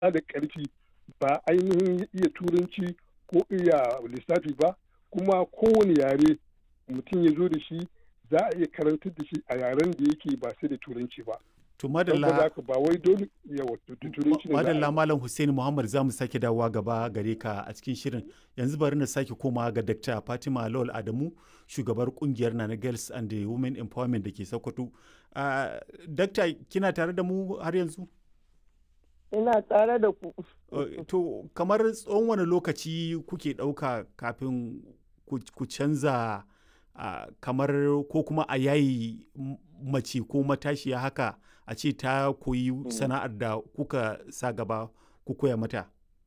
da ƙarfi ba ainihin iya turanci ko iya lissafi ba kuma kowane yare mutum ya zo da shi za a iya karantar da shi a yaren da yake ba sai da turanci ba. To madalla ba wai dole yawa turanci ne madalla malam Hussein Muhammad za mu sake dawowa gaba gare ka a cikin shirin yanzu bari na sake komawa ga Dr. Fatima Lawal Adamu shugabar kungiyar Nana Girls and the Women Empowerment da ke Sokoto. Uh, Dr. kina tare da mu har yanzu? Ina tare da ku. Uh, to kamar tsawon wani lokaci kuke ɗauka kafin ku canza uh, kamar ko kuma a yayi mace ko matashiya haka a ce ta koyi mm. sana'ar da kuka sa gaba ku koya mata?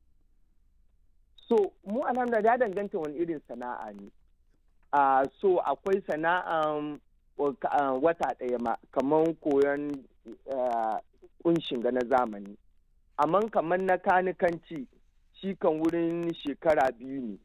So, mu alhamdulillah ya danganta wani irin sana'a ne. Uh, so, akwai sana'an uh, wata ɗaya ma, kamar koyon kunshin ga na zamani. Amma kamar na kanikanci, shi kan wurin shekara biyu ne.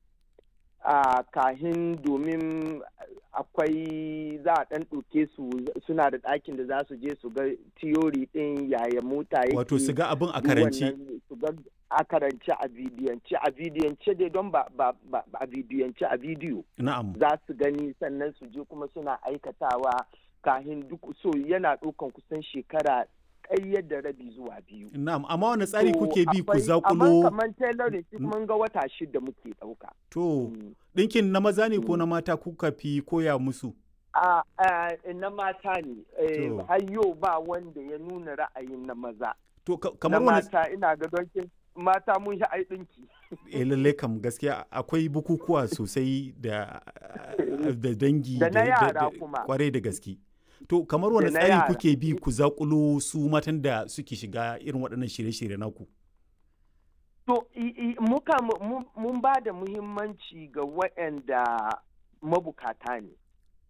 a kahin domin akwai za a ɗan ɗauke su suna da ɗakin da za su je su ga tiyori ɗin yaya mota yake wato su ga abin a karance su ga a karance a bidiyance a bidiyance dai don ba a bidiyance a bidiyo na'am za su gani sannan su je kuma suna aikatawa kahin duk so yana ɗaukan kusan shekara ƙayyar da rabi zuwa biyu. Na'am, amma wani tsari kuke bi ku zakulo? Amma kamar tailoring shi mun ga wata shida muke ɗauka. To, ɗinkin na maza ne ko na mata kuka fi koya musu? A na mata ne, har yau ba wanda ya nuna ra'ayin na maza. To, kamar wani... mata ina ga donkin mata mun sha ai ɗinki. Eh lallai kam gaskiya akwai bukukuwa sosai da dangi da na yara kuma kwarai da gaske. To kamar wani tsari kuke bi ku zakulo su matan da suke shiga irin waɗannan shirye-shirye naku? To muka mun ba da muhimmanci ga waɗanda mabukata ne.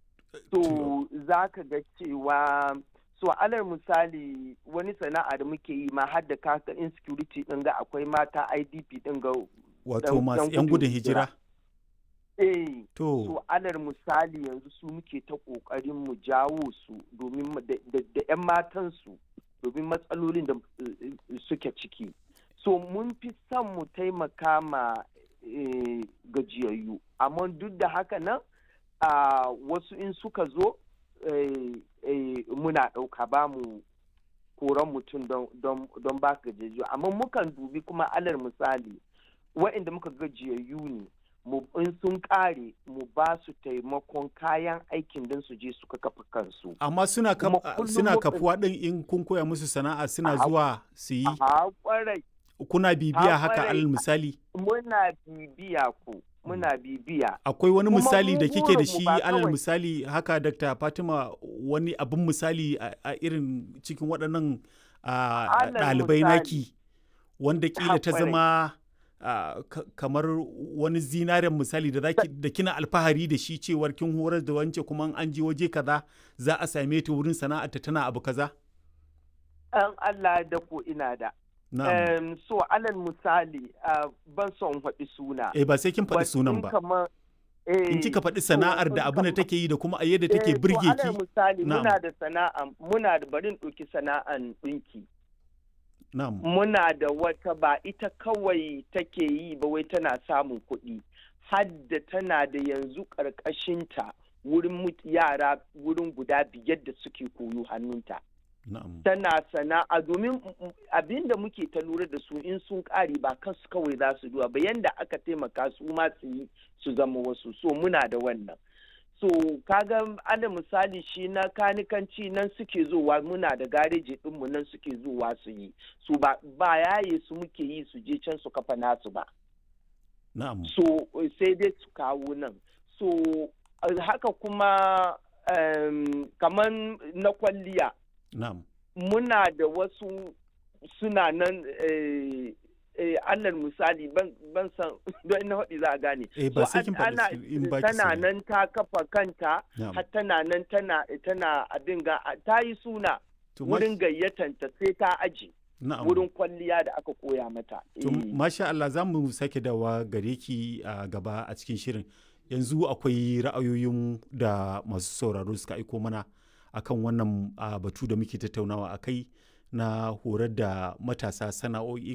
To za ka ga cewa so alal misali wani sana'a da muke yi ma har da kaka insecurity ɗin ga akwai mata IDP ɗin ga wato masu 'yan gudun hijira. Eh, to so, alal misali yanzu su muke ta ƙoƙarin mu jawo su domin da 'yan matansu domin matsalolin da suke ciki. So mun fi son mu taimaka ma eh, gajiyayyu, amma duk da haka nan uh, wasu in suka zo eh, eh, muna ɗauka ba mu koran mutum don ba gajiyayyu, amma mukan dubi kuma alal misali wa'inda muka gajiyayyu ne. in sun kare mu ba su taimakon kayan aikin don su je suka kafa kansu. Amma suna, suna kafuwa ɗin in kun koya musu sana'a suna zuwa su yi? Kuna bibiya haka alal misali? Muna bibiya ku. Muna bibiya. Akwai wani misali da kike da shi alal misali haka Dr. Fatima wani abin misali a irin cikin waɗannan ɗalibai naki wanda kila ta zama Uh, kamar wani zinaren misali da zaki da kina alfahari da shi cewar kin horar da wance kuma an je waje kaza za a same ta wurin sana'ar ta tana abu kaza? An Allah da ko ina da. Um, so alal misali uh, ban son faɗi suna. Eh ba sai kin faɗi sunan ba. In kika faɗi sana'ar da abin da take yi da kuma a yadda take birge ki. alal misali muna da sana'a muna da barin ɗauki sana'an ɗinki. Muna da wata ba ita kawai take yi ba wai tana samun kuɗi, hadda tana da yanzu ƙarƙashinta wurin yara wurin guda biyar da suke koyo hannunta. Tana sana'a domin abin da muke ta lura da su in sun ƙare ba kansu kawai za su duwa ba yanda aka taimaka su ma su yi su zama wasu so muna da wannan. so kaga ana misali shi na kanikanci nan suke zuwa muna da gareji ɗinmu nan suke zuwa su yi su ba, ba yaye su muke yi su je can su kafa nasu ba na'am so sai dai su kawo nan so haka kuma um, kamar na kwalliya na'am muna da wasu suna nan eh, eh, alal misali ban san don ina haɗi za a gane. Eh, ba sai kin faɗi in ba Tana nan ta kafa kanta, har tana nan tana tana abin ga ta yi suna wurin gayyatanta sai ta aji. Wurin kwalliya da aka koya mata. To, masha Allah za mu sake dawa gare ki a gaba a cikin shirin. Yanzu akwai ra'ayoyin da masu sauraro suka aiko mana akan wannan batu da muke tattaunawa a kai na horar da matasa sana'o'i